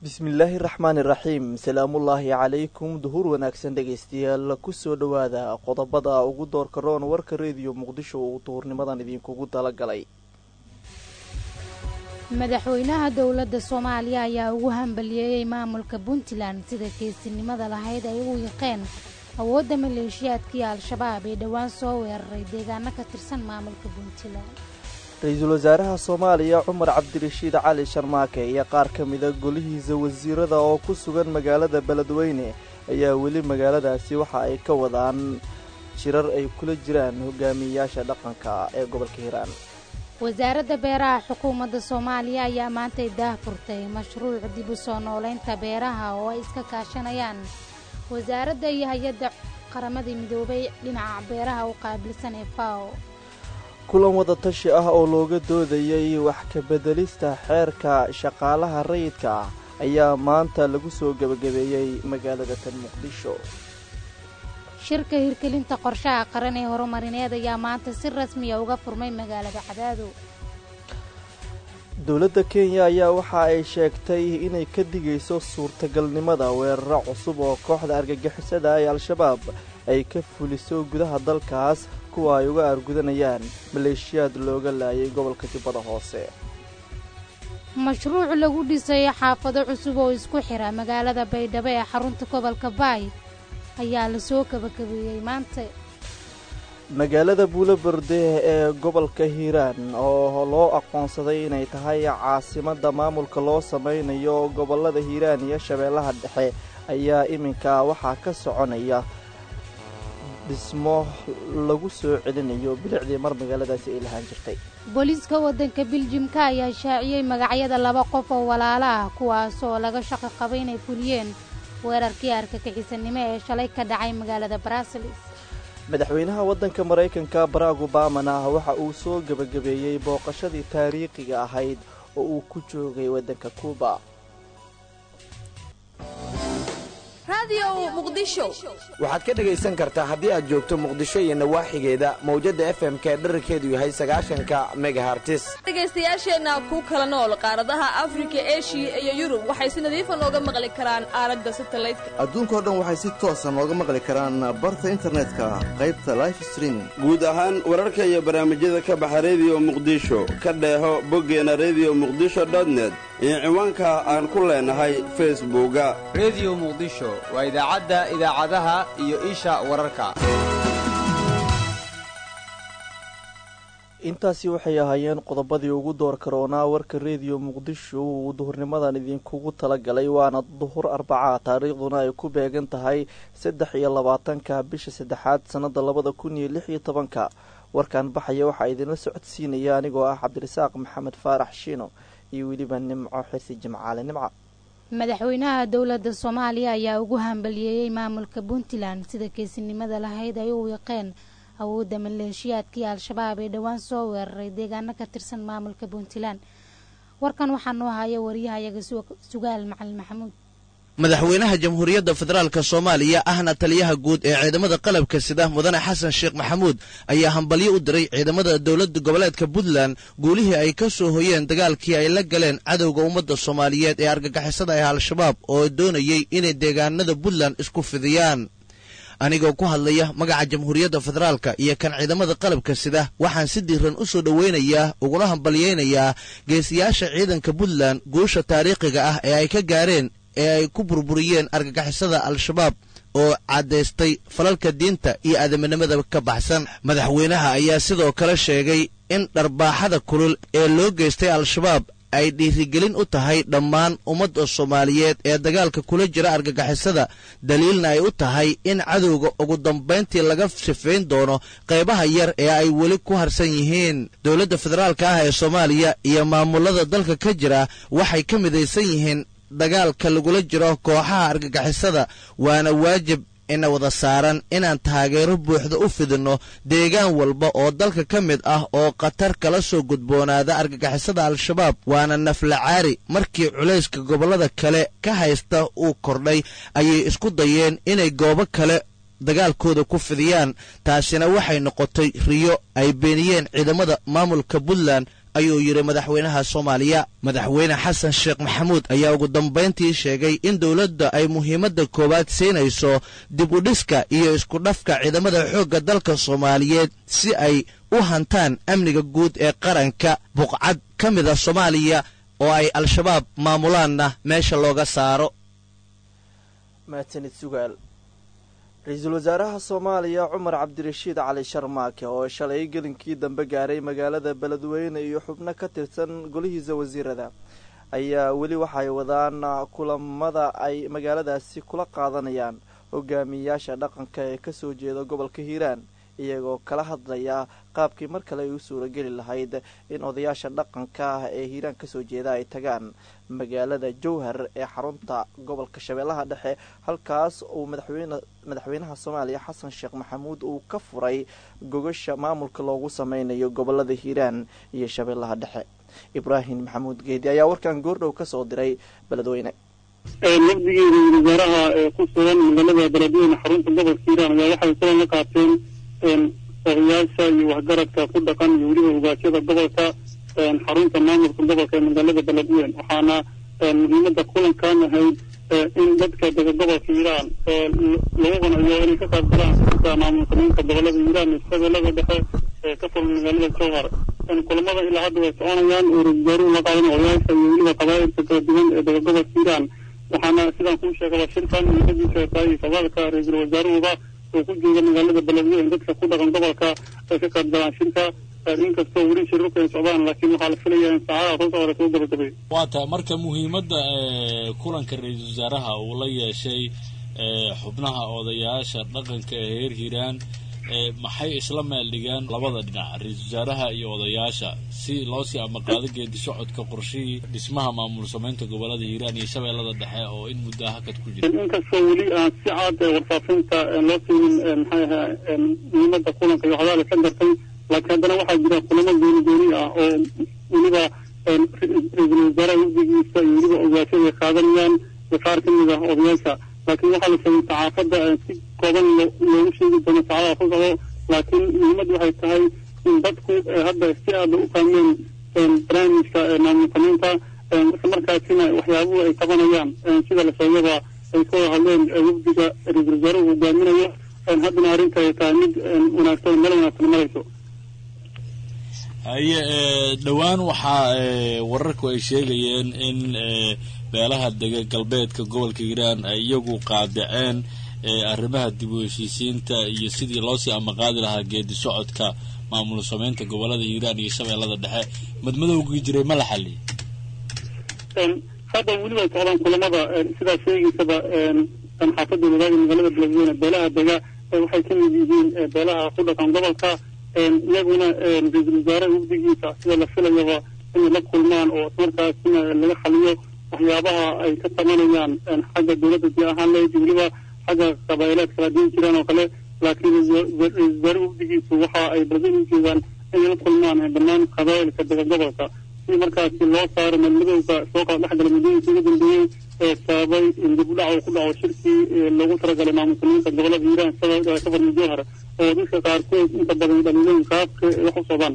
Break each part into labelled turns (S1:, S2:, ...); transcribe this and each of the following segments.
S1: bismillaahi raxmaani raxiim salaamullaahi calaykum duhur wanaagsan dhegaystayaal kusoo dhowaada qodobada ugu doorka roon warka rediyo muqdisho uu duhurnimadan idinkugu talagalay
S2: madaxweynaha dowladda soomaaliya ayaa ugu hambaliyeeyey maamulka puntland sida geesinimada lahayd ay u yiqeen awoodda maleeshiyaadkii al-shabaab ee dhowaan soo weeraray deegaano ka tirsan maamulka puntland
S1: ra-iisul wasaaraha soomaaliya cumar cabdirashiid cali sharmaake iyo qaar ka mida golihiisa wasiirada oo ku sugan magaalada beledweyne ayaa weli magaaladaasi waxa ay ka wadaan jirar ay kula jiraan hogaamiyeyaasha dhaqanka ee gobolka hiiraan
S2: wasaaradda beeraha xukuumadda soomaaliya ayaa maantay daah furtay mashruuc dib u soo noolaynta beeraha oo ay iska kaashanayaan wasaaradda iyo hay-adda qaramada midoobay dhinaca beeraha u qaabilsan ee fao
S1: kulan wadatashi ah oo looga doodayay wax ka beddelista xeerka shaqaalaha rayidka ah ayaa maanta lagu soo gebagabeeyey magaalada tan muqdisho
S2: shirka hirgelinta qorshaha qaran ee horumarineed ayaa maanta si rasmiya uga furmay magaalada cadaado
S1: dowladda kenya ayaa waxa ay sheegtay inay ka digayso suurtagalnimada weeraro cusub oo kooxda argagixisada ee al-shabaab ay ka fuliso gudaha dalkaas kuwa ay uga aargudanayaan maleeshiyaad looga laayay gobolka jubbada hoose
S2: mashruuc lagu dhisay xaafado cusub oo isku xira magaalada baydhabo ee xarunta gobolka baay ayaa lasoo kabakabeeyey maanta
S1: magaalada buuloberde ee gobolka hiiraan oo loo aqoonsaday inay tahay caasimadda maamulka loo samaynayo gobollada hiiraan iyo shabeellaha dhexe ayaa iminka waxaa ka soconaya dhismo lagu soo celinayo bilicdii mar magaaladaasi ay lahaan jirtay
S2: booliiska waddanka biljimka ayaa shaaciyey magacyada laba qof oo walaalo ah kuwaasoo laga shaqo qabay inay fuliyeen weerarkii arkagixisanimo ee shalay ka dhacay magaalada barasilis
S1: madaxweynaha waddanka maraykanka barack obamana waxa uu soo gebagabeeyey booqashadii taariikhiga ahayd oo uu ku joogay waddanka kuuba
S3: waxaad ka dhegaysan kartaa haddii aad joogto muqdisho iyo nawaaxigeeda mawjadda f m ka dherarkeedu yahay sagaashanka megahartis
S4: dhegaystayaasheenna ku kala nool qaaradaha afrika eshiya iyo yurub waxay si nadiifa nooga maqli karaan aalada satalaydka
S5: adduunkao dhan waxay si toosa nooga maqli karaan barta internetka qaybta life streaming
S6: guud ahaan wararka iyo barnaamijyada ka baxa rediyo muqdisho ka dheeho boggeena rediyo muqdisho dotnet iyo ciwaanka aan ku leenahay facebooka
S7: rediyo muqdisho waa idaacadda idaacadaha iyo isha wararka
S1: intaasi waxay ahaayeen qodobadii ugu door karoonaa warka rediyo muqdisho uu duhurnimadan idinkugu talagalay waana duhur arbacaa taariikhduna ay ku beegan tahay saddex iyo labaatanka bisha saddexaad sannada labada kun iyo lix iyo tobanka warkan baxaya waxaa idinla socodsiinaya anigoo ah cabdirasaaq maxamed faarax shiino iyo weliba nimco xirsi jimcaale nimca
S2: madaxweynaha dowladda soomaaliya ayaa ugu hambaliyeeyey maamulka puntland sida geesinimada lahayd ay u wiiqeen awoodda maleeshiyaadkii al-shabaab ee dhowaan soo weeraray deegaano ka tirsan maamulka puntland warkan waxaa noo haya wariyahayaga sugaal macalin maxamuud
S8: madaxweynaha jamhuuriyadda federaalk soomaaliya ahna taliyaha guud ee ciidamada qalabka sida mudane xasan sheekh maxamuud ayaa hambalyo u diray ciidamada dowladda goboleedka puntland guulihii ay ka soo hoyeen dagaalkii ay la galeen cadowga ummadda soomaaliyeed ee argagixisada ah al-shabaab oo doonayey inay deegaanada puntland isku fidiyaan anigoo ku hadlaya magaca jamhuuriyadda federaalka iyo kan ciidamada qalabka sida waxaan si diiran u soo dhoweynayaa uguna hambalyaynayaa geesiyaasha ciidanka puntland guusha taariikhiga ah ee ay ka gaareen ee ay ku burburiyeen argagixisada al-shabaab oo caddaystay falalka diinta iyo aadaminimada ka baxsan madaxweynaha ayaa sidoo kale sheegay in dharbaaxada kulul ee loo geystay al-shabaab ay dhiirigelin u tahay dhammaan ummadda soomaaliyeed ee dagaalka kula jira argagixisada daliilna ay u tahay in cadowga ugu dambayntii laga sifayn doono qaybaha yar ee ay weli ku harsan yihiin dowladda federaalka ah ee soomaaliya iyo maamulada dalka ka jira waxay ka midaysan yihiin dagaalka lagula jiro kooxaha argagixisada waana waajib ina wada saaran inaan taageero buuxda u fidinno deegaan walba oo dalka ka mid ah oo khatar kala soo gudboonaada argagixisada al-shabaab waana naflacaari markii culayska gobollada kale ka haysta uu kordhay ayay isku dayeen inay goobo kale dagaalkooda ku fidiyaan taasina waxay noqotay riyo ay beeniyeen ciidamada maamulka puntland ayuu yidhi madaxweynaha soomaaliya madaxweyne xasan sheekh maxamuud ayaa ugu dambayntii sheegay in dowladda ay muhiimadda koowaad siinayso dib u dhiska iyo isku dhafka ciidamada xoogga dalka soomaaliyeed si ay u hantaan amniga guud ee qaranka buqcad ka mida soomaaliya oo ay al-shabaab maamulaanna meesha looga saaro
S1: mahadsanid sugaal ra-iisul wasaaraha soomaaliya cumar cabdirashiid cali sharmaake oo shalay gelinkii dambe gaaray magaalada beledweyne iyo xubno ka tirsan golihiisa wasiirada ayaa weli waxay wadaan kulamada ay magaaladaasi kula qaadanayaan hogaamiyayaasha dhaqanka ee kasoo jeeda gobolka hiiraan iyagoo kala hadlaya qaabkii mar kale ay u suurageli lahayd in odayaasha dhaqanka ah ee hiiraan kasoo jeeda ay tagaan magaalada jowhar ee xarunta gobolka shabeellaha dhexe halkaas uu madaxweynaha soomaaliya xasan sheekh maxamuud uu ka furay gogasha maamulka loogu sameynayo gobolada hiiraan iyo shabeellaha dhexe ibraahim maxamuud geedi ayaa warkan goordhow kasoo diray beledweyne
S9: wafdigii ra-isul wasaaraha ee ku sugan magaalada beledweyne xarunta gobolka hiiraan ayaa waxay kulan la qaateen odayaasha iyo waxgaradka ku dhaqan iyo weliba ogaashada gobolka xarunta maamulka gobolka ee magaalada beledweyne waxaana muhiimada kulankan ahayd in dadka dega gobolka hiiraan lagu qanciyo inay ka qayb galaan sida maamulsamaynta gobolada hiiraan iyo shabeellada dhexe ee ka furan magaalada jowhar kulamada ilaa hadda way soconayaan oo ra-isul wasaaruhu la qaadan odayaasha iyo weliba qabaa'ilka kala duwan ee dega gobolka hiiraan waxaana sidaan kuu sheegaba shirkan muhiimadiisa tahay fadaalka ra-iisul wasaaruhuba oo ku jooga magaalada beledweyne dadka ku dhaqan gobolka ay ka qayb galaan shirka inkastoo weli shirarku ay socdaan laakiin waxaa la filayaa in saacadaha soo socda soo gabagabay
S10: waa tahay marka muhiimadda kulanka ra-iisul wasaaraha uu la yeeshay xubnaha odayaasha dhaqanka ee reer hiiraan maxay isla meel dhigeen labada dhinac ra-iisul wasaaraha iyo odayaasha si loo sii amaqaado geedi socodka qorshihii dhismaha maamul samaynta gobolada hiiraan iyo shabeellada dhexe oo in muddo hakad ku jira
S9: inkastoo weli aan si caad warfaafinta loo siinin maxay ahaa muhiimada kulanka iyo waxyaala ka gartay laakiin haddana waxaa jira kulamo gooni gooni ah oo weliba ra-iisul wasaaraha wafdigiisa iyo weliba ogaashada ay qaadanayaan iyo qaar ka mid ah odayaasha laakiin waxaa la sheegay saxaafadda si kooban loogu sheegi doono saacadaha ku socdo laakiin muhiimaddu waxay tahay in dadku hadda si aada u fahmeen barnaamijka maamul samaynta isla markaasina waxyaabuhu ay qabanayaan sida la sheegaba ay ka wada hadleen wafdiga ra-iisul wasaaruhu hogaaminayo haddana arrinta ay tahay mid wanaagsan meel wanaagsan marayso
S10: haye dhowaan waxaa wararku ay sheegayeen in beelaha dega galbeedka gobolka hiiraan ay iyagu qaadaceen arrimaha dib u heshiisiinta iyo sidii loosii amaqaadi lahaa geedi socodka maamul samaynta gobolada hiiraan iyo shabeellada dhexe madmadowgii jiray ma la xaliyay
S9: hadda weliba socdaan kulamada sidaa sheegaysaba xaafadda wadaagi magaalada beledweyne beelaha dega waxay ka mid yihiin beelaha ku dhaqan gobolka iyaguna ra-iisul wasaare wafdigiisa sida la filayaba inay la kulmaan oo ismarkaasina laga xaliyo waxyaabaha ay ka tabanayaan xagga dowladda dii ahaan leed weliba xagga qabaa'ilaad kala diin jiraan oo kale laakiin ra-iisul wasaare wafdigiisu waxa ay badan u jeedaan inay la kulmaan dhammaan qabaa'ilka dega gobolka si markaasi loo saaro madmadowga soo kala dhexgala muddooyinka ugu dambeeyey ee sababay in dib u dhac uu ku dhaco shirkii loogu talagalay maamul samaynta gobolada hiiraan sida ka farmi jowhar oo dadka qaarkood inta badan dhaliilooyin qaabka ay wax u socdaan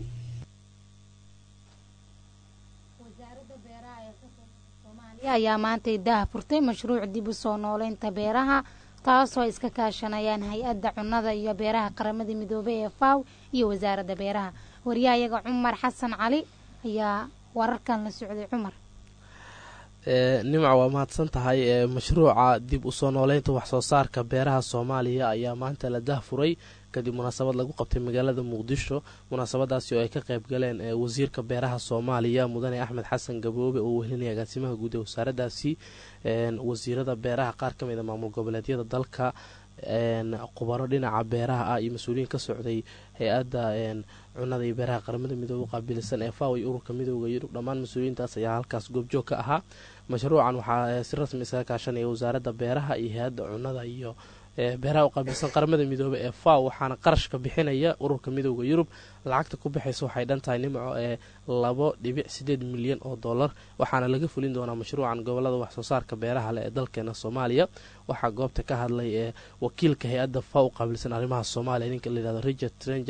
S2: ayaa maantay daah furtay mashruuc dib u soo nooleynta beeraha taasoo ay iska kaashanayaan hay-adda cunnada iyo beeraha qaramada midoobey ee faw iyo wasaaradda beeraha waryahayaga cumar xasan cali ayaa wararkan la socday cumar
S11: nimca waa mahadsan tahay mashruuca dib usoo nooleynta waxsoo saarka beeraha soomaaliya ayaa maanta la dahfuray kadib munaasabad lagu qabtay magaalada muqdisho munaasabadaasi oo ay ka qayb galeen wasiirka beeraha soomaaliya mudane axmed xasan gaboobe oo wehelinaya agaasimaha guud ee wasaaradaasi wasiirada beeraha qaar ka mid a maamul goboleedyada dalka khubaro dhinaca beeraha ah iyo mas-uuliyiin ka socday hay-adda cunada iyo beeraha qaramada midoobe qaabilsan ee faw iyo ururka midooda yurub dhammaan mas-uuliyiintaas ayaa halkaas goobjoog ka ahaa mashruucan waxaa si rasmi isaga kaashanaya wasaaradda beeraha iyo hay-adda cunada iyo beeraha u qaabilsan qaramada midoobe ee faw waxaana qarashka bixinaya ururka midooda yurub lacagta ku baxaysa waxay dhan tahay nimco ee labo dhibic sideed milyan oo dollar waxaana laga fulin doonaa mashruucan gobolada waxsoo saarka beeraha leh ee dalkeena soomaaliya waxaa goobta ka hadlay ee wakiilka hay-adda faw u qaabilsan arrimaha soomaaliya ninka layihahdo richard trengard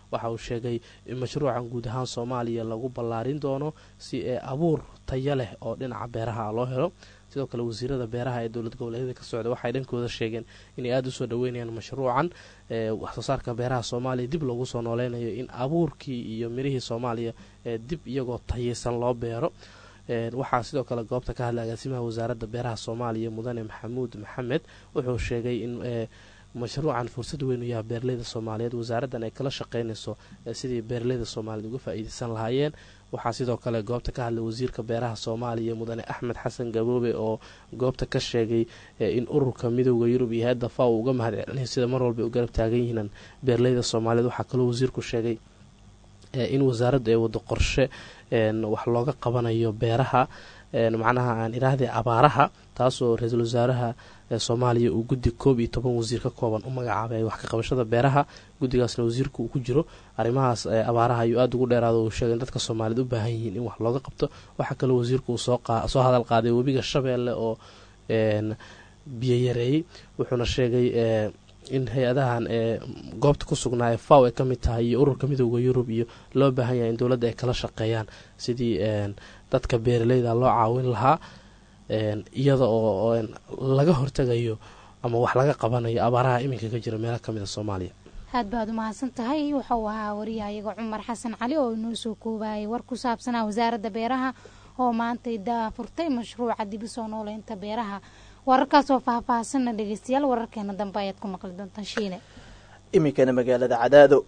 S11: waxa uu sheegay in mashruucan guud ahaan soomaaliya lagu ballaarin doono si ee abuur tayo leh oo dhinaca beeraha loo helo sidoo kale wasiirada beeraha ee dowlad goboleedyada ka socda waxay dhankooda sheegeen inay aada usoo dhaweynayaan mashruucan waxsoo saarka beeraha soomaaliya dib loogu soo nooleynayo in abuurkii iyo mirihii soomaaliya dib iyagoo tayeysan loo beero waxaa sidoo kale goobta ka hadlay agaasimaha wasaaradda beeraha soomaaliya mudane maxamuud maxamed wuxuu sheegay in mashruucan fursad weyn u yaha beeraleyda soomaaliyeed wasaaraddan ay kala shaqeynayso sidii beeraleyda soomaaliyeed uga faa-iideysan lahaayeen waxaa sidoo kale goobta ka hadlay wasiirka beeraha soomaaliya mudane axmed xasan gaboobe oo goobta ka sheegay in ururka midooda yurub iyo hay-adda fa uu uga mahad celinayo sida mar walba u garab taagan yihiin beeraleyda soomaaliyeed waxaa kaloo wasiirku sheegay in wasaaraddu ay wado qorshe wax looga qabanayo beeraha macnaha aan idhaahdee abaaraha taasoo ra-iisul wasaaraha soomaaliya uu guddi koob iyo toban wasiir ka kooban u magacaabay wax ka qabashada beeraha guddigaasna wasiirku uu ku jiro arrimahaas abaaraha ayuu aada ugu dheeraado uu sheegay in dadka soomaaliyeed u baahan yihiin in wax looga qabto waxaa kaloo wasiirku uu soo hadal qaaday webiga shabeelle oo biyo yareeyey wuxuuna sheegay in hay-adahan ee goobta ku sugnaa ee faw ay ka mid tahay iyo ururka midooda yurub iyo loo baahan yahay in dowladda ay kala shaqeeyaan sidii dadka beeraleyda loo caawin lahaa iyada oo laga hortegayo ama wax laga qabanayo abaaraha iminka ka jira meelo kamid a soomaaliya
S2: aad baad umahadsan tahay wuxuu ahaa wariyahayaga cumar xasan cali oo inoo soo koobayay war ku saabsanaa wasaaradda beeraha oo maantay daafurtay mashruuca dib u soo nooleynta beeraha wararkaas oo faahfaahsanna dhegeystayaal wararkeena dambe ayaad ku maqli doontaan shiine
S1: iminkana magaalada cadaado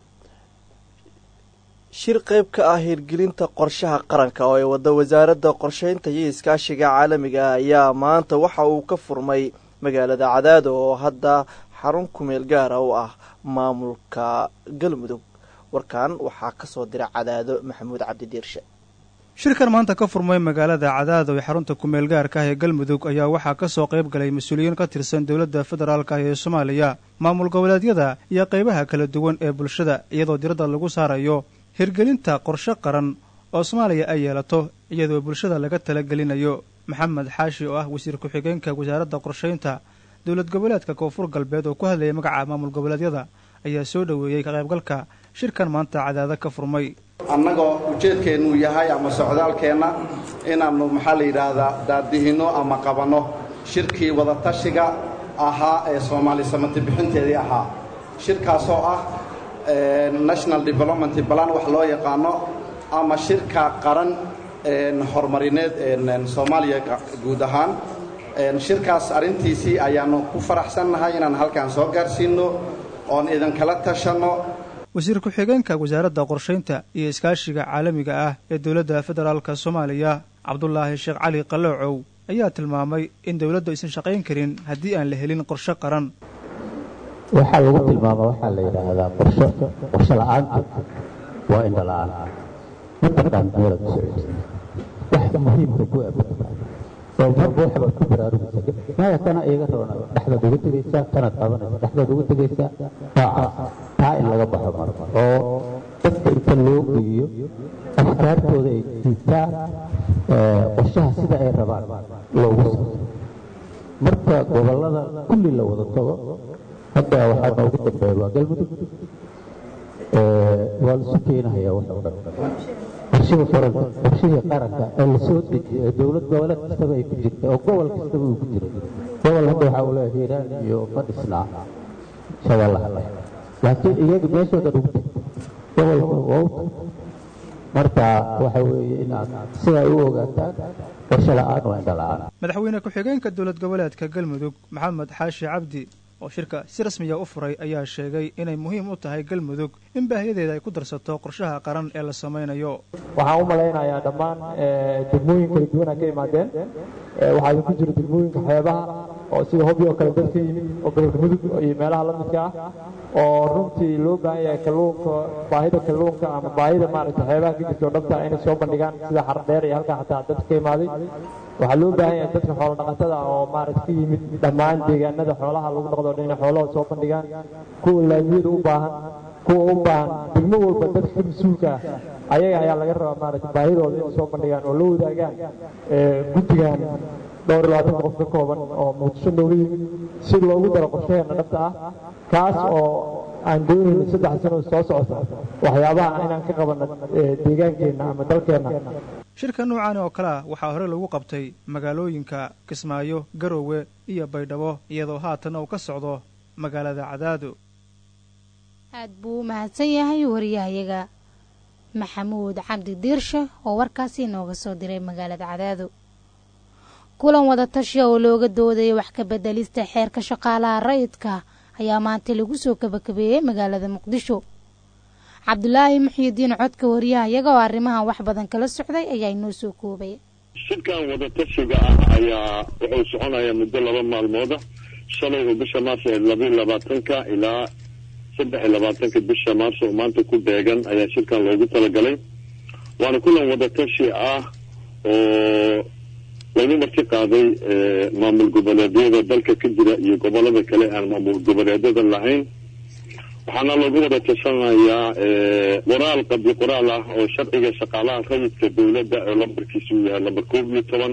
S1: shir qayb ka ah hirgelinta qorshaha qaranka oo ay wada wasaaradda qorsheynta iyo iskaashiga caalamiga ah ayaa maanta waxa uu ka furmay magaalada cadaado oo hadda xarun kumeel gaara u ah maamulka galmudug warkan waxaa kasoo dira cadaado maxamuud cabdidiirshe
S12: shirkan maanta ka furmay magaalada cadaado ee xarunta kumeel gaarka ah ee galmudug ayaa waxaa ka soo qayb galay mas-uuliyiin ka tirsan dowladda federaalk ah ee soomaaliya maamul goboleedyada iyo qaybaha kala duwan ee bulshada iyadoo diradda lagu saarayo hirgelinta qorshe qaran oo soomaaliya ay yeelato iyadoo bulshada laga talagelinayo maxamed xaashi oo ah wasiir ku-xigeenka wasaaradda qorshaynta dowlad goboleedka koonfur galbeed oo ku hadlayay magaca maamul goboleedyada ayaa soo dhoweeyey ka qaybgalka shirkan maanta cadaado ka furmay
S13: annagoo ujeedkeennu yahay ama socdaalkeenna inaannu maxaa la yidhaahdaa daadihinno ama qabanno shirkii wadatashiga ahaa ee soomaali samati bixinteedii ahaa shirkaasoo ah national development balan wax loo yaqaano ama shirka qaran horumarineed soomaaliya guud ahaan shirkaas arrintiisii ayaannu ku faraxsannahay inaan halkan soo gaarsiinno oon idinkala tashanno
S12: wasiir ku-xigeenka wasaaradda qorshaynta iyo iskaashiga caalamiga ah ee dowladda federaalk soomaaliya cabdulaahi sheekh cali qaloocow ayaa tilmaamay in dowladdu aysan shaqayn karin haddii aan la helin qorshe qaran
S14: waxaa lagu tilmaama waxaa la yidhaahdaa qorsho qorsho la'aantu waa indho la'aan mataqaan meelaad ku socotid wax muhiimka ku eg oo marba waxbaad ku baraarugaysa maya tana iiga roona dhexdaad uga tegaysaa tanaad qabanaysa dhexdaad uga tegaysaa noocaas taa in laga baxo marka oo dadka inta loo geeyo afkaartooda ay jiibtaan qorshaha sida ay rabaan loogu soo marka gobollada kulli la wada tago hadda waxaa noogu dambeeya waa galmudug waa lasu keenahayaa wax oo dhan qorshihii qaranka qorshihii qaranka ee lasoo dejiyay ee dowlad goboleed kastaba ay ku jirtay oo gobol kastaba uu ku jiray gobol hadda waxaa uu leeyahay hiiraan iyo ma dhisnaa shabeellaha dhexe laakiin iyaga meeshoodan ugu tagtay gobolka waa u tagtay marka waxa weeye inaad sidaa u ogaataan qorshe la'aan waa indho la'aan
S12: madaxweyne ku-xigeenka dowlad goboleedka galmudug maxamed xaashi cabdi oo shirka si rasmiya u furay ayaa sheegay inay muhiim u tahay galmudug in baahiyadeeda ay ku darsato qorshaha qaran ee la samaynayo
S15: waxaan u malaynayaa dhammaan degmooyin kala duwan ay ka imaadeen waxaa idinku jira degmooyinka xeebaha oo sida hobyo oo kale dad ka yimid oo gobolka mudug iyo meelaha la midka ah oo runtii loo baahan yahay kalluunka baahida kalluunka ama baahida maaragtay xeebaha ka jirta oo dhabta inay soo bandhigaan sida xardheer iyo halkaa xataa dadka ka imaaday waxaa loo baahan yahay dadka xoolo dhaqatada ah oo maaragta ka yimid dhammaan deegaanada xoolaha lagu dhaqdo dhan inay xoolahooda soo bandhigaan kuwa laamiyada u baahan kuwa u baahan degmo walba dadka ka mas-uulka ah ayaga ayaa laga rabaa maaragta baahidooda inay soo bandhigaan oo la wadaagaan guddigan dhowr iyo labaatan qof ka kooban oo muqdisho nooga yimid si loogu daro qorshaheena dhabta ah kaas oo aan doonayno saddex sano soo socota waxyaabaha inaan ka qabanno deegaankeenna ama dalkeenna
S12: shirka noocan oo kale ah waxaa hore lagu qabtay magaalooyinka kismaayo garowe iyo baydhabo iyadoo haatanna uu ka socdo magaalada cadaado
S2: aad buu u mahadsan yahay wariyahayaga maxamuud cabdi diirshe oo warkaasi inooga soo diray magaalada cadaado kulan wadatashiya oo looga doodaya wax ka bedelista xeerka shaqaalaha rayidka ayaa maanta lagu soo kabakabeeyey magaalada muqdisho cabdulaahi muxyidiin codka wariyahayaga oo arrimahan wax badan kala socday ayaa inoo soo koobay
S16: shirkan wadatashiga ah ayaa wuxuu soconayaa muddo laba maalmooda shalay oo bisha maarso ee labayo labaatanka ilaa saddex iyo labaatanka bisha maarso oo maanta ku beegan ayaa shirkan loogu talagalay waana kulan wadatashi ah oo lagu marti qaaday maamul goboleedyada dalka ka jira iyo gobolada kale aan maamul goboleedyada lahayn waxaana lagu wada tashanayaa qoraal qabyo qoraal ah oo sharciga shaqaalaha rayidka dowladda oo lambarkiisu yahay lambar koob iyo toban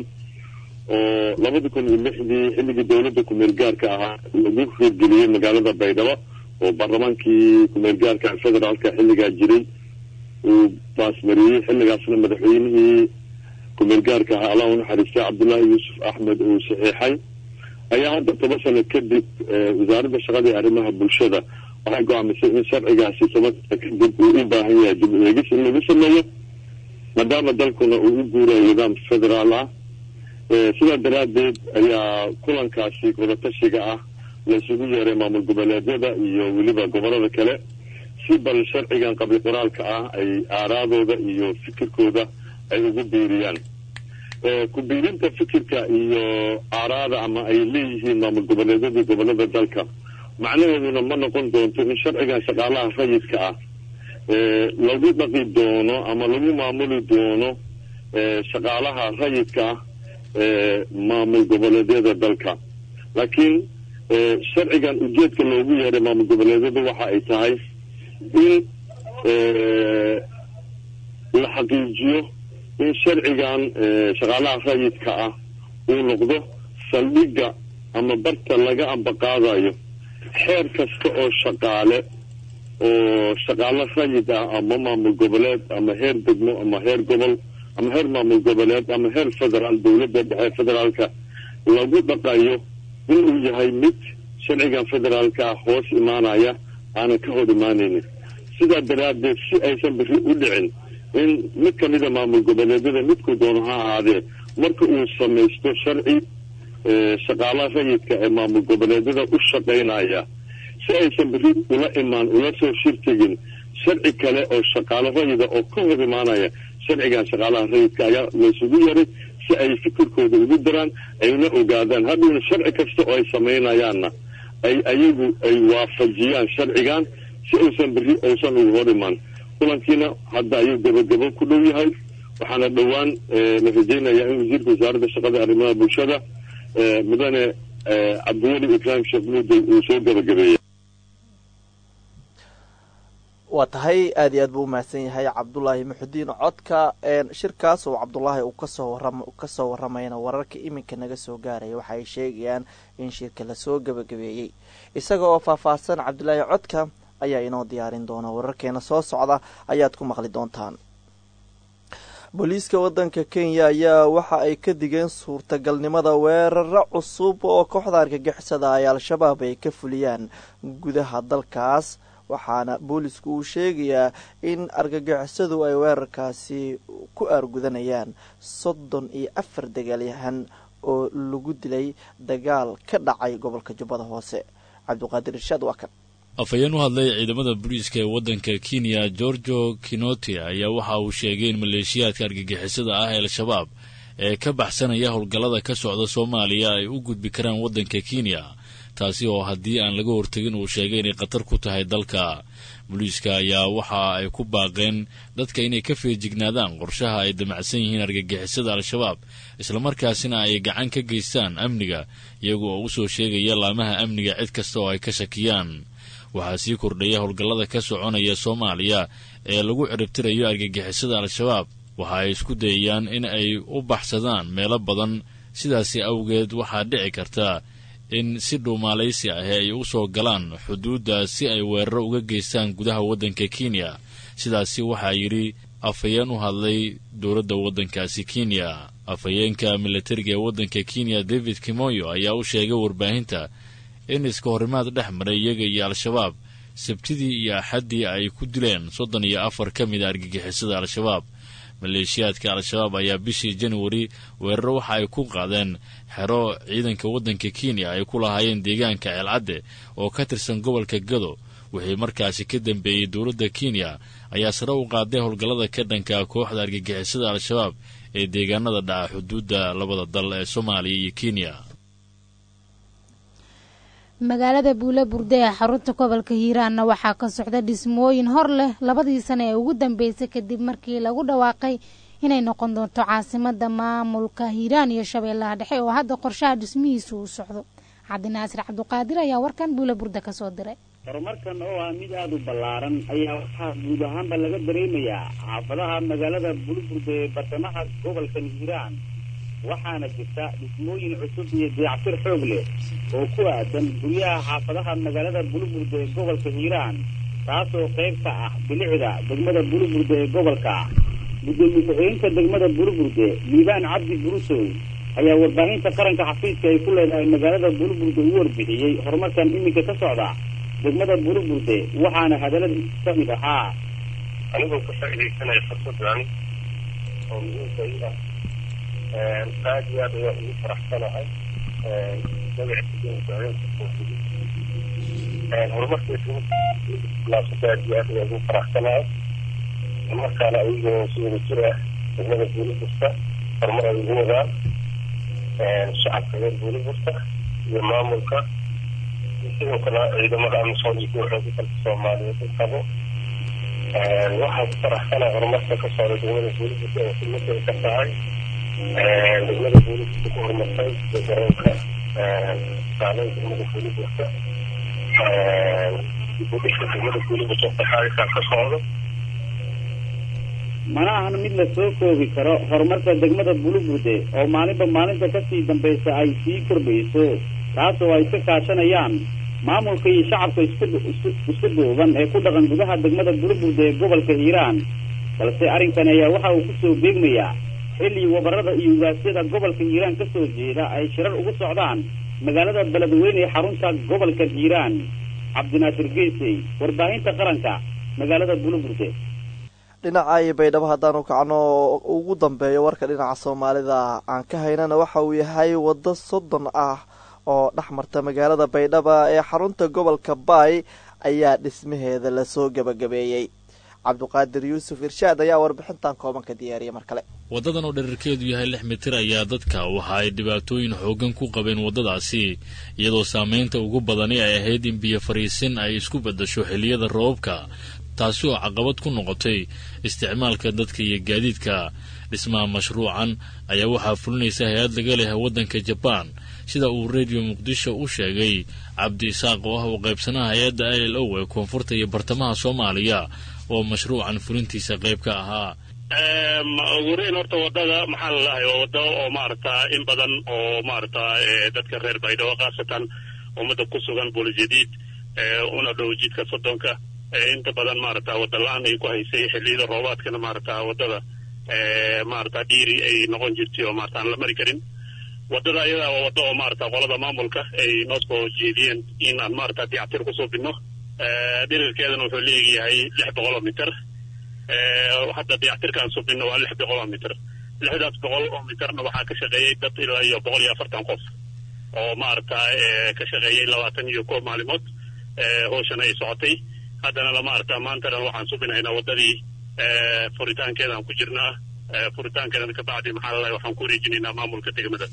S16: oo labada kun iyo lixdii xilligii dowladda kumeel gaarka ahaa lagu hirgeliyey magaalada baydhabo oo baarlamaankii kumeel gaarka federaalka xilligaa jiray uu baasmariyey xilligaasna madaxweynihii kumeel gaarka ahaa allah u naxariistay cabdullaahi yuusuf axmed uu saxiixay ayaa hadda toban sano kadib wasaaradda shaqada iyo arrimaha bulshada waxay go-aamisay in sharcigaasi toban sano kadib uu u baahan yahay dib u eegis in lagu sameeyo maadaama dalkuna uu u guurayo nidaam federaal ah sidaa daraaddeed ayaa kulankaasi wadatashiga ah la isugu yeeray maamul goboleedyada iyo weliba gobolada kale si bal sharcigan qabli qoraalka ah ay aaraadooda iyo fikirkooda ay ugu biiriyaan ku biirinta fikirka iyo aaraada ama ay leeyihiin maamul goboleedyada gobolada dalka macnaheeduna ma noqon doonto in sharcigan shaqaalaha rayidka ah lagu dhaqi doono ama lagu maamuli doono shaqaalaha rayidka ah maamul goboleedyada dalka laakiin sharcigan ujeedka loogu yeeray maamul goboleedyada waxa ay tahay in la xaqiijiyo in sharcigan shaqaalaha rayidka ah uu noqdo saldhigga ama barta laga ambaqaadayo xeer kasta oo shaqaale oo shaqaalo rayid ah ama maamul goboleed ama heer degmo ama heer gobol ama heer maamul goboleed ama heer federaal dowladda dhexe federaalka lagu dhaqayo inuu yahay mid sharcigan federaalka ah hoos imaanaya aanan ka hor imaanaynin sidaa daraaddeed si aysan biri u dhicin in mid ka mida maamul goboleedyada midkuu doono ha ahaadee marka uu samaysto sharci shaqaalaha rayidka ee maamul goboleedyada u shaqaynaya si aysan biri ula imaan ula soo shirtegin sharci kale oo shaqaalo rayida oo ka hor imaanaya sharcigan shaqaalaha rayidka ayaa laysugu yaray si ay fikirkooda ugu daraan ayna ogaadaan hadhowna sharci kasta oo ay samaynayaanna ay ayagu ay waafajiyaan sharcigan si uusan beri uusan ugu hor imaan kulankiina hadda ayuu gabagabo ku dhow yahay waxaana dhowaan la rajaynayaa in wasiirka wasaaradda shaqada arrimaha bulshada mudane cabdiweli ibraahim sheekh muudey uu soo gabagabeeyay
S1: waa tahay aad iyo aad buu umahadsan yahay cabdulaahi muxudiin codka shirkaas oo cabdulaahi uu kasoo waram kasoo waramayna wararka iminka naga soo gaaraya waxa ay sheegayaan in shirka lasoo gabagabeeyey isaga oo faahfaahsan cabdulaahi codka ayaa inoo diyaarin doona wararkeena soo socda ayaad ku maqli doontaan booliiska wadanka kenya ayaa waxa ay ka digeen suurtagalnimada weeraro cusub oo kooxda argagixisada ay al-shabaab ay ka fuliyaan gudaha dalkaas waxaana boolisku uu sheegayaa in argagixisadu ay weerarkaasi ku aargudanayaan soddon iyo afar dagaalyahan oo lagu dilay dagaal ka dhacay gobolka jubbada hoose cabdiqaadir irshaad waa kan
S10: afhayeen u hadlay ciidamada booliiska ee waddanka kenya gorgo kinoti ayaa waxa uu sheegay in maleeshiyaadka argagixisada ah ee al-shabaab ee ka baxsanaya howlgallada ka socda soomaaliya ay u gudbi karaan waddanka kenya taasi oo haddii aan laga hortegin uu sheegay inay khatar ku tahay dalka booliiska ayaa waxa ay ku baaqeen dadka inay ka feejignaadaan qorshaha ay damacsan yihiin argagixisada al-shabaab islamarkaasina ay gacan ka geystaan amniga iyaga oo usoo sheegaya laamaha amniga cid kasta oo ay ka shakiyaan waxaa sii kordhaya howlgallada ka soconaya soomaaliya ee lagu ciribtirayo argagixisada al-shabaab waxa ay isku dayayaan in ay u baxsadaan meelo badan sidaasi awgeed waxaa dhici karta in si dhuumaalaysi ahi ay u soo galaan xuduudda si ay weeraro uga geystaan gudaha waddanka kenya sidaasi waxaa yidhi afhayeen u hadlay dowladda waddankaasi kenya afhayeenka milatariga ee waddanka kenya david kimoyo ayaa u sheegay warbaahinta in iska horimaad dhex maray iyaga iyo al-shabaab sabtidii iyo axaddii ay ku dileen soddon iyo afar ka mid a argagixisada al-shabaab maleeshiyaadka al-shabaab ayaa bishii januari weeraro waxa ay ku qaadeen xero ciidanka waddanka kenya ay ku lahaayeen deegaanka ceelcadde oo ka tirsan gobolka gado wixii markaasi ka dambeeyey dowladda kenya ayaa sare u qaaday howlgallada ka dhanka kooxda argagixisada al-shabaab ee deegaanada dhaca xuduudda labada dal ee soomaaliya iyo kenya
S2: magaalada buule burde ee xarunta gobolka hiiraanna waxaa ka socda dhismooyin hor leh labadii sane ee ugu dambeysay kadib markii lagu dhawaaqay inay noqon doonto caasimada maamulka hiiraan iyo shabeellaha dhexe oo hadda qorshaha dhismihiisu uu socdo cabdinaasir cabduqaadir ayaa warkan buule burde kasoo diray
S17: horumarkan oo ah mid aada u ballaaran ayaa waxaa guud ahaanba laga dareemayaa xaafadaha magaalada bulburde ee bartamaha gobolkan hiiraan waxaana jirta dhismooyin cusub iyo dayactir xoog leh oo ku aadan guryaha xaafadaha magaalada bulburde ee gobolka hiiraan taasoo qayb ka ah bilicda degmada bulburde ee gobolka gudoomiye ku-xigeenka degmada bulburde liibaan cabdi burusow ayaa warbaahinta qaranka xafiiska ay ku leedahay magaalada bulburde u warbixiyey horumarkan iminka ka socda degmada bulburde waxaana hadalada ka mid ahaa
S18: anigoo ka faaidaysanaya fursadan oo muhiimka i ah aad iyo aad ayaan ugu faraxsanahay horumarkiilaasada aad iyo aad ayaan ugu faraxsanahay markaana ayagoo si wada jir ah degmada buuliburta horumar ay ugu wadaan shacabka reer buuliburta iyo maamulka sidoo kale ciidamada amisom iyo kuwa xooga dalka soomaaliyeed u qabo waxaan ku faraxsanahay horumarka ka socda degmada buuliburta oo kulmaday ka tahay degmada buuliburta ku horumartay iyo garoonka saalay degmada buuliburta dibudhiska degmada buuliburta faxaaisaa ka socdo
S17: mana ahan mid la soo koobi karo horumarka degmada buluburde oo maalinba maalinta kasii dambaysa ay sii kordhayso taasoo ay ka kaashanayaan maamulka iyo shacabka isku duuban ee ku dhaqan gudaha degmada buluburde ee gobolka hiiraan balse arrinkan ayaa waxa uu kusoo beegmayaa xilli wabarada iyo ugaasyada gobolka hiiraan kasoo jeeda ay shirar ugu socdaan magaalada beledweyne ee xarunta gobolka hiiraan cabdinaasir geysey warbaahinta qaranka magaalada buluburde
S1: dhinaca iyo baydhabo haddaanu kacno ugu dambeeyo warka dhinaca soomaalida aan ka haynana waxa uu yahay waddo soddon ah oo dhex marta magaalada baydhaba ee xarunta gobolka baay ayaa dhismaheeda lasoo gebagabeeyey cabduqaadir yuusuf irshaad ayaa warbixintan kooban ka diyaariyay mar kale
S10: waddadan oo dherarkeedu yahay lix mitir ayaa dadka waxa ay dhibaatooyin xooggan ku qabeen waddadaasi iyadoo saamaynta ugu badani ay ahayd in biyo fariisin ay isku beddasho xilliyada roobabka taasi oo caqabad ku noqotay isticmaalka dadka iyo gaadiidka dhismaha mashruucan ayaa waxaa fulinaysa hay-ad laga lehay waddanka jabaan sida uu rediyo muqdisho u sheegay cabdi isaaq oo ah u qaybsanaha hay-adda l l o ee koonfurta iyo bartamaha soomaaliya oo mashruucan fulintiisa qayb ka ahaa
S18: ugureyn horta wadada maxaa lalahay waa wado oo maarata in badan oo maarata dadka reer baydhabo khaasatan ummadda ku sugan boolojadiid una dhow jidka soddonka inta badan maarata wada la-aan ay ku haysay xilliyada roobaadkana maarata wadada maarata dhiiri ay noqon jirtay oo maarata aan la mari karin wadada ayadaa waa wado oo maarata qolada maamulka ay noo soo jeediyeen in aan maarata dayactir kusoo bidno dhirirkeedana wuxuu leeyahay lix boqol oo mitir hadda dayactirkaan subino waa lix boqol oo mitir lixdaas boqol oo mitirna waxaa ka shaqeeyey dad ilaa iyo boqol iyo afartan qof oo maarata ka shaqeeyey labaatan iyo koob maalimood howshan ay socotay haddana maarata maantana waxaan subinaynaa wadadii furitaankeedaan ku jirnaa furitaankeedana kabacdi maxaa lalahay waxaan ku wareejinaynaa maamulka degmada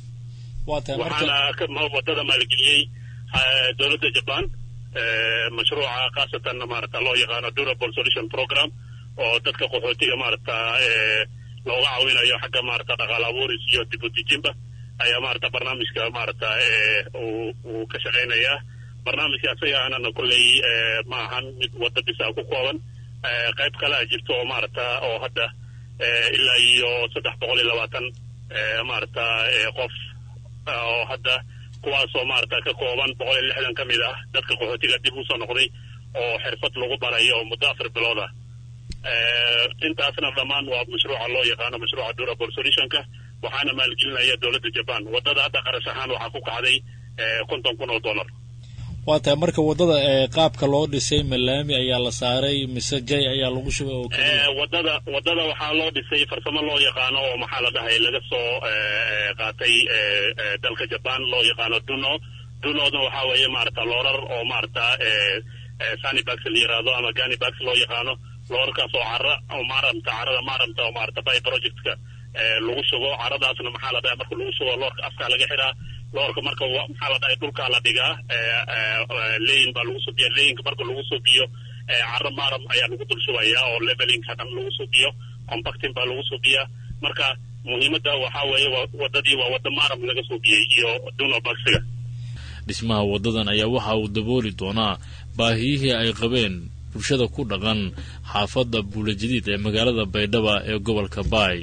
S18: waxaana wadada maalgeliyey dowladda jaban mashruuca khaasatan maarata loo yaqaano durable solution program oo dadka qaxootiga maarata looga caawinayo xagga maarata dhaqaal abuuris iyo dib u dejinba ayaa maarata barnaamijka maarata uu ka shaqaynayaa barnaamijka asaga aanana kolley ma ahan mid wadda bisa ku kooban qayb kalea jirto oo maarata oo hadda ilaa iyo saddex boqol iyo labaatan maarata qof oo hadda kuwaasoo maarata ka kooban boqol iyo lixdan ka mid ah dadka qaxootiga dib usoo noqday oo xirfad lagu barayo oo muddo afar bilood ah intaasna dhammaan waa mashruuca loo yaqaano mashruuca durable solutionka waxaana maalgelinaya dowladda jaban wadada hadda qarash ahaan waxaa ku kacday konton kun oo dollar
S10: waa tahay marka waddada ee qaabka loo dhisay malaami ayaa la saaray mise jay ayaa lagu shubay oo keliya
S18: wadada wadada waxaa loo dhisay farsamo loo yaqaano oo maxaa la dhahay laga soo qaatay dalka jaban loo yaqaano duno dunodna waxaa weeye maarata loorar oo maarata sanibax la yiraahdo ama ganibax loo yaqaano loorarkaas oo cara oo maaramta carada maaramta oo maarata by projectka lagu shubo caradaasna maxaa la dhahay marka lagu shubo loorka afkaa laga xiraa loorka marka maxaa la dhahay dhulkaa la dhigaa leyin baa lagu subiya leyinka marka lagu subiyo caro maaram ayaa lagu dul shubaya oo levelinka dhan lagu subiyo compacting baa lagu subiya marka muhiimadda waxaa weeye wadadii waa wada maaram laga subiyey iyo duno baxiga
S10: dhismaha waddadan ayaa waxa uu dabooli doonaa baahiyihii ay qabeen bulshada ku dhaqan xaafadda buulajadiid ee magaalada baydhaba ee gobolka baay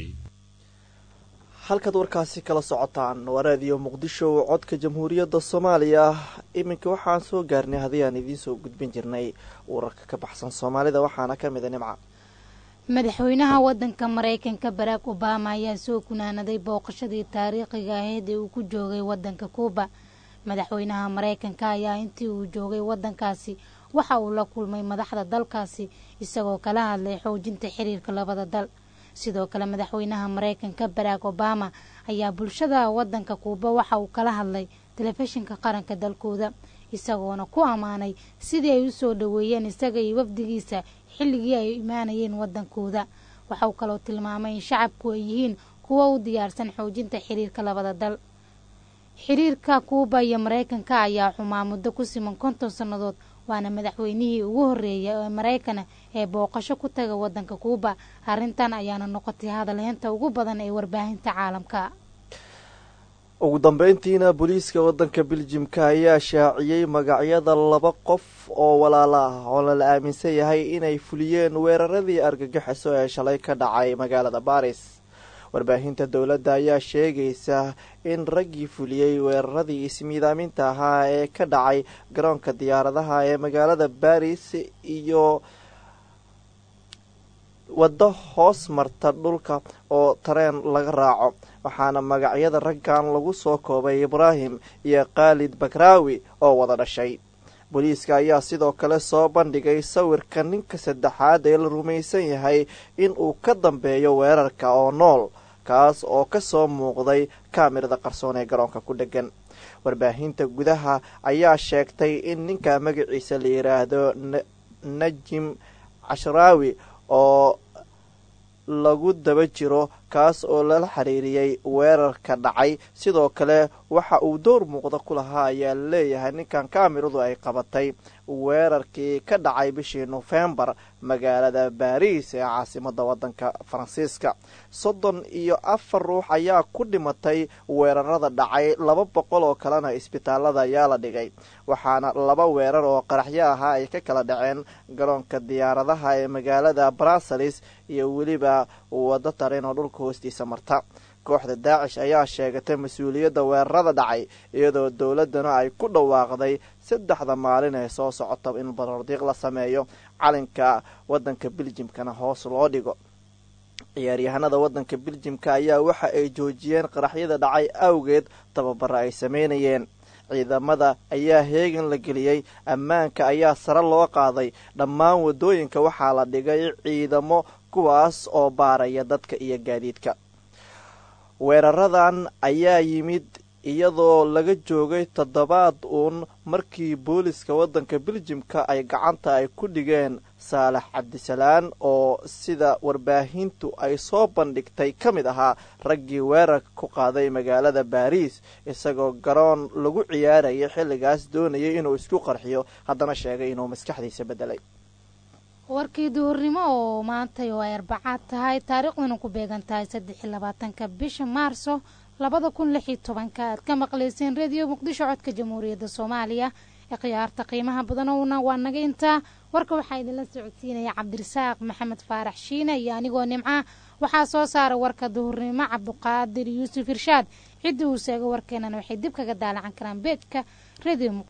S1: halkaad warkaasi kala socotaan waa raadiyo muqdisho codka jamhuuriyadda soomaaliya iminka waxaan soo gaarnay haddii aan idiin soo gudbin jirnay wararka ka baxsan soomaalida waxaana ka mid a nimca
S2: madaxweynaha wadanka maraykanka barack obama ayaa soo kunaanaday booqashadii taariikhiga ahayd ee uu ku joogay wadanka kuuba madaxweynaha maraykanka ayaa intii uu joogay wadankaasi waxa uu la kulmay madaxda dalkaasi isagoo kala hadlay xoojinta xiriirka labada dal sidoo kale madaxweynaha maraykanka barack obama ayaa bulshada wadanka kuuba waxa uu kala hadlay telefishinka qaranka dalkooda isagoona ku ammaanay sidii ay usoo dhaweeyeen isaga iyo wafdigiisa xilligii ay imaanayeen wadankooda waxa uu kaloo tilmaamay in shacabku ay yihiin kuwo u diyaarsan xoojinta xiriirka labada dal xiriirka kuuba iyo maraykanka ayaa xumaa muddo ku siman konton sannadood waana madaxweynihii ugu horreeyay ee maraykana ee booqasho ku taga wadanka kuuba arrintan ayaana noqotay hadalheynta ugu badan ee warbaahinta caalamka
S1: ugu dambeyntiina booliiska wadanka beljimka ayaa shaaciyey magacyada laba qof oo walaalo ah oo lala aaminsan yahay inay fuliyeen weeraradii argagixiso ee shalay ka dhacay magaalada baris warbaahinta dowladda ayaa sheegaysa in raggii fuliyey weeraradii ismiidaaminta ahaa ee ka dhacay garoonka diyaaradaha ee magaalada baris iyo waddo hoos marta dhulka oo tareen laga raaco waxaana magacyada raggan lagu soo koobay ibraahim iyo khaalid bakraawi oo wada dhashay booliiska ayaa sidoo kale soo bandhigay sawirka ninka saddexaad ee la rumaysan yahay in uu ka dambeeyo weerarka oo nool kaas oo ka soo muuqday kaamirada qarsoon ee garoonka ku dheggan warbaahinta gudaha ayaa sheegtay in ninka magaciisa la yidhaahdo najim cashraawi oo lagu daba jiro kaas oo lala xiriiriyey weerarka dhacay sidoo kale waxa uu door muuqda ku lahaa ayaa laleeyahay ninkan kaamiradu ay qabatay weerarkii ka dhacay bishii nofembar magaalada baariis ee caasimada wadanka faransiiska soddon iyo afar ruux ayaa ku dhimatay weerarada dhacay laba boqol oo kalena isbitaalada ayaa la dhigay waxaana laba weerar oo qaraxyo ahaa ay ka kala dhaceen garoonka diyaaradaha ee magaalada bruseles iyo weliba waddo tareen oo dhulka hoostiisa marta kooxda daacish ayaa sheegatay mas-uuliyadda weerarada dhacay iyadoo dowladdana ay ku dhawaaqday saddexda maalin ee soo socota in baroordiiq la sameeyo calinka waddanka beljimkana hoos loo dhigo ciyaaryahanada waddanka beljimka ayaa waxa ay joojiyeen qaraxyada dhacay awgeed tababaro ay sameynayeen ciidamada ayaa heegan la geliyey ammaanka ayaa sare loo qaaday dhammaan waddooyinka waxaa la dhigay ciidamo kuwaas oo baaraya dadka iyo gaadiidka weeraradan ayaa yimid iyadoo laga joogay toddobaad uun markii booliska waddanka beljimka ay gacanta ay ku dhigeen saalax cabdisalaan oo sida warbaahintu ay soo bandhigtay ka mid ahaa raggii weerarka ku qaaday magaalada baariis isagoo garoon lagu ciyaarayay xilligaas doonayay inuu isku qarxiyo haddana sheegay inuu maskaxdiisa beddelay
S2: warkii duhurnimo oo maantay oo ay arbacaad tahay taariikhduna ku beegan tahay saddex iyo labaatanka bisha maarso labada kun lix iyo tobanka aad ka maqlayseen rediyo muqdisho codka jamhuuriyadda soomaaliya khiyaarta qiimaha badanowna waa naga intaa warka waxaa idinla socodsiinaya cabdirasaaq maxamed faarax shiine iyo anigoo nimca waxaa soo saara warka duhurnimo cabduqaadir yuusuf irshaad ciddii uu seego warkeenana waxay dib kaga daalacan karaan beedka radio